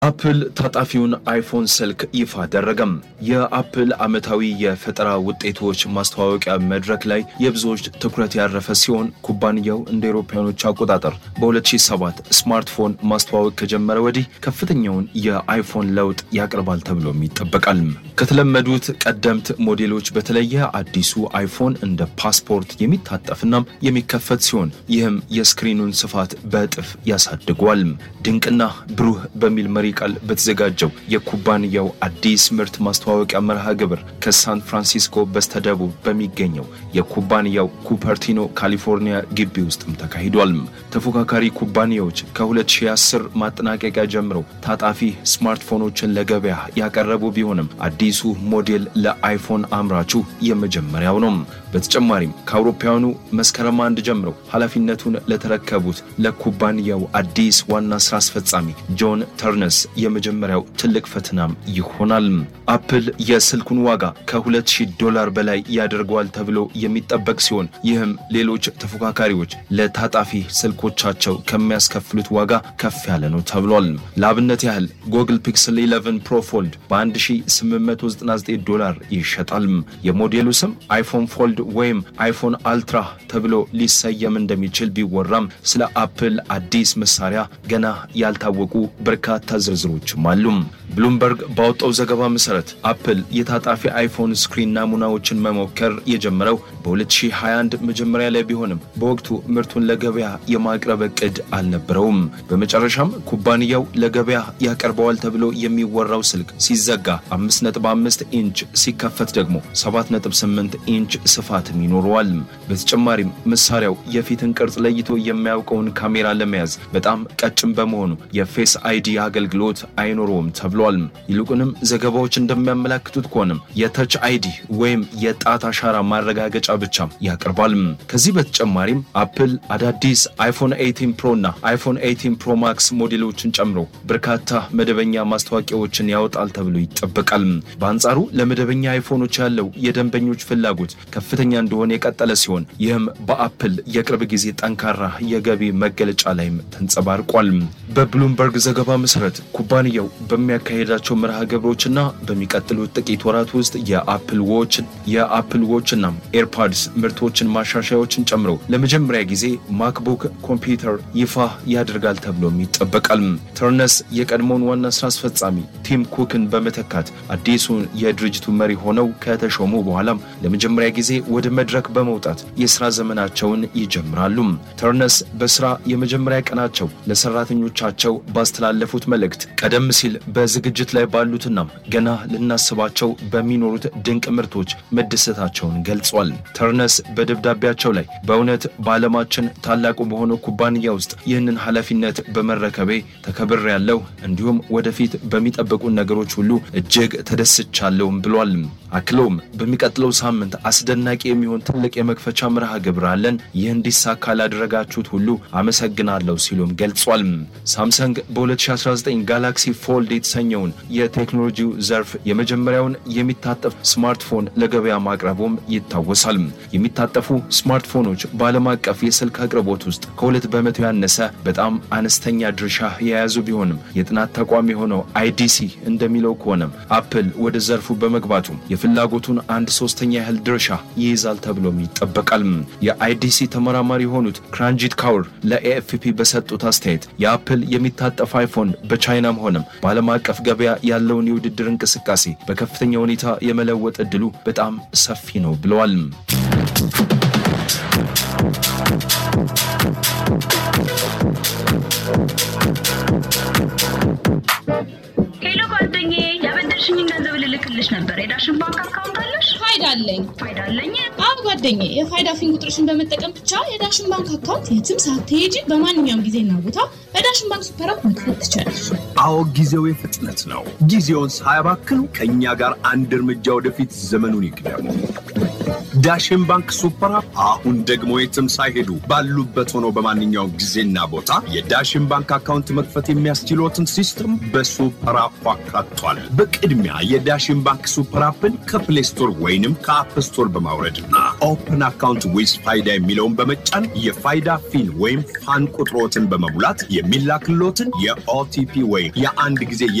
አፕል ታጣፊውን አይፎን ስልክ ይፋ አደረገም። የአፕል ዓመታዊ የፈጠራ ውጤቶች ማስተዋወቂያ መድረክ ላይ የብዙዎች ትኩረት ያረፈ ሲሆን ኩባንያው እንደ አውሮፓውያኖች አቆጣጠር በ2007 ስማርትፎን ማስተዋወቅ ከጀመረ ወዲህ ከፍተኛውን የአይፎን ለውጥ ያቀርባል ተብሎም ይጠበቃል። ከተለመዱት ቀደምት ሞዴሎች በተለየ አዲሱ አይፎን እንደ ፓስፖርት የሚታጠፍና የሚከፈት ሲሆን ይህም የስክሪኑን ስፋት በእጥፍ ያሳድገዋል። ድንቅና ብሩህ በሚል መሪ ቃል በተዘጋጀው የኩባንያው አዲስ ምርት ማስተዋወቂያ መርሃ ግብር ከሳን ፍራንሲስኮ በስተደቡብ በሚገኘው የኩባንያው ኩፐርቲኖ ካሊፎርኒያ ግቢ ውስጥም ተካሂዷል። ተፎካካሪ ኩባንያዎች ከ2010 ማጠናቀቂያ ጀምረው ታጣፊ ስማርትፎኖችን ለገበያ ያቀረቡ ቢሆንም አዲሱ ሞዴል ለአይፎን አምራቹ የመጀመሪያው ነው። በተጨማሪም ከአውሮፓውያኑ መስከረም አንድ ጀምረው ኃላፊነቱን ለተረከቡት ለኩባንያው አዲስ ዋና ስራ አስፈጻሚ ጆን ተርነስ የመጀመሪያው ትልቅ ፈተናም ይሆናል። አፕል የስልኩን ዋጋ ከ2000 ዶላር በላይ ያደርገዋል ተብሎ የሚጠበቅ ሲሆን ይህም ሌሎች ተፎካካሪዎች ለታጣፊ ስልኮቻቸው ከሚያስከፍሉት ዋጋ ከፍ ያለ ነው ተብሏል። ለአብነት ያህል ጎግል ፒክስል 11 ፕሮ ፎልድ በ1899 ዶላር ይሸጣል። የሞዴሉ ስም አይፎን ፎልድ ወይም አይፎን አልትራ ተብሎ ሊሰየም እንደሚችል ቢወራም ስለ አፕል አዲስ መሳሪያ ገና ያልታወቁ በርካታ ዝርዝሮችም አሉ። ብሉምበርግ ባወጣው ዘገባ መሰረት አፕል የታጣፊ አይፎን ስክሪን ናሙናዎችን መሞከር የጀመረው በ2021 መጀመሪያ ላይ ቢሆንም በወቅቱ ምርቱን ለገበያ የማቅረብ እቅድ አልነበረውም። በመጨረሻም ኩባንያው ለገበያ ያቀርበዋል ተብሎ የሚወራው ስልክ ሲዘጋ 5.5 ኢንች ሲከፈት ደግሞ 7.8 ኢንች ስፋትም ይኖረዋል። በተጨማሪም መሳሪያው የፊትን ቅርጽ ለይቶ የሚያውቀውን ካሜራ ለመያዝ በጣም ቀጭን በመሆኑ የፌስ አይዲ አገልግሎት አይኖረውም ተብሏል። ይልቁንም ዘገባዎች እንደሚያመላክቱት ከሆነም የተች አይዲ ወይም የጣት አሻራ ማረጋገጫ ብቻ ያቀርባል። ከዚህ በተጨማሪም አፕል አዳዲስ አይፎን 18 ፕሮ እና አይፎን 18 ፕሮ ማክስ ሞዴሎችን ጨምሮ በርካታ መደበኛ ማስታወቂያዎችን ያወጣል ተብሎ ይጠበቃል። በአንጻሩ ለመደበኛ አይፎኖች ያለው የደንበኞች ፍላጎት ከፍተኛ እንደሆነ የቀጠለ ሲሆን ይህም በአፕል የቅርብ ጊዜ ጠንካራ የገቢ መገለጫ ላይም ተንጸባርቋል። በብሉምበርግ ዘገባ መሰረት ኩባንያው በሚያካሄዳቸው መርሃ ግብሮችና በሚቀጥሉት ጥቂት ወራት ውስጥ የአፕል ዎች የአፕል ዎችና ኤርፓድስ ምርቶችን ማሻሻያዎችን ጨምሮ ለመጀመሪያ ጊዜ ማክቡክ ኮምፒውተር ይፋ ያደርጋል ተብሎም ይጠበቃል። ተርነስ የቀድሞውን ዋና ስራ አስፈጻሚ ቲም ኩክን በመተካት አዲሱን የድርጅቱ መሪ ሆነው ከተሾሙ በኋላም ለመጀመሪያ ጊዜ ወደ መድረክ በመውጣት የስራ ዘመናቸውን ይጀምራሉ። ተርነስ በስራ የመጀመሪያ ቀናቸው ለሰራተኞቻቸው ባስተላለፉት መልእክት ቀደም ሲል በዝግጅት ላይ ባሉትና ገና ልናስባቸው በሚኖሩት ድንቅ ምርቶች መደሰታቸውን ገልጿል። ተርነስ በደብዳቤያቸው ላይ በእውነት በዓለማችን ታላቁ በሆነው ኩባንያ ውስጥ ይህንን ኃላፊነት በመረከቤ ተከብር ያለው እንዲሁም ወደፊት በሚጠብቁ ነገሮች ሁሉ እጅግ ተደስቻለሁም ብሏል። አክለውም በሚቀጥለው ሳምንት አስደናቂ የሚሆን ትልቅ የመክፈቻ መርሃ ግብር አለን። ይህ እንዲሳካ ላደረጋችሁት ሁሉ አመሰግናለሁ ሲሉም ገልጿል። ሳምሰንግ በ2019 ጋላክሲ ፎልድ የተሰኘውን የቴክኖሎጂው ዘርፍ የመጀመሪያውን የሚታጠፍ ስማርትፎን ለገበያ ማቅረቡም ይታወሳል። የሚታጠፉ ስማርትፎኖች በዓለም አቀፍ የስልክ አቅርቦት ውስጥ ከሁለት በመቶ ያነሰ በጣም አነስተኛ ድርሻ የያዙ ቢሆንም የጥናት ተቋም የሆነው አይዲሲ እንደሚለው ከሆነም አፕል ወደ ዘርፉ በመግባቱ የፍላጎቱን አንድ ሶስተኛ ያህል ድርሻ ይይዛል ተብሎም ይጠበቃል። የአይዲሲ ተመራማሪ የሆኑት ክራንጂት ካውር ለኤኤፍፒ በሰጡት አስተያየት የአፕል የሚታጠፍ አይፎን በቻይናም ሆነም በዓለም አቀፍ ገበያ ያለውን የውድድር እንቅስቃሴ በከፍተኛ ሁኔታ የመለወጥ እድሉ በጣም ሰፊ ነው ብለዋል። ሄሎ ጓደኛዬ፣ ያበደርሽኝን ገንዘብ ልልክልሽ ነበር። የዳሽን ባንክ አካውንት አለሽ? ፋይዳ አለኝ። ፋይዳ አለኝ። አዎ ጓደኛዬ፣ የፋይዳ ፊን ቁጥርሽን በመጠቀም ብቻ የዳሽን ባንክ አካውንት የትም ሳትሄጂ በማንኛውም ጊዜና ቦታ በዳሽን ባንክ ሱፐር አፕ መክፈት ትችላለሽ። አዎ ጊዜው የፍጥነት ነው። ጊዜውን ሳያባክኑ ከእኛ ጋር አንድ እርምጃ ወደፊት ዘመኑን ይቅደሙ። ዳሽን ባንክ ሱፐር አፕ አሁን ደግሞ የትም ሳይሄዱ ባሉበት ሆነው በማንኛውም ጊዜና ቦታ የዳሽን ባንክ አካውንት መክፈት የሚያስችሎትን ሲስተም በሱፐር አፕ አካቷል። በቅድሚያ የዳሽን ባንክ ሱፐር አፕን ከፕሌይ ስቶር ወይንም ከአፕ ስቶር በማውረድና ኦፕን አካውንት ዊዝ ፋይዳ የሚለውን በመጫን የፋይዳ ፊን ወይም ፋን ቁጥሮትን በመሙላት የሚላክሎትን የኦቲፒ ወይም የአንድ ጊዜ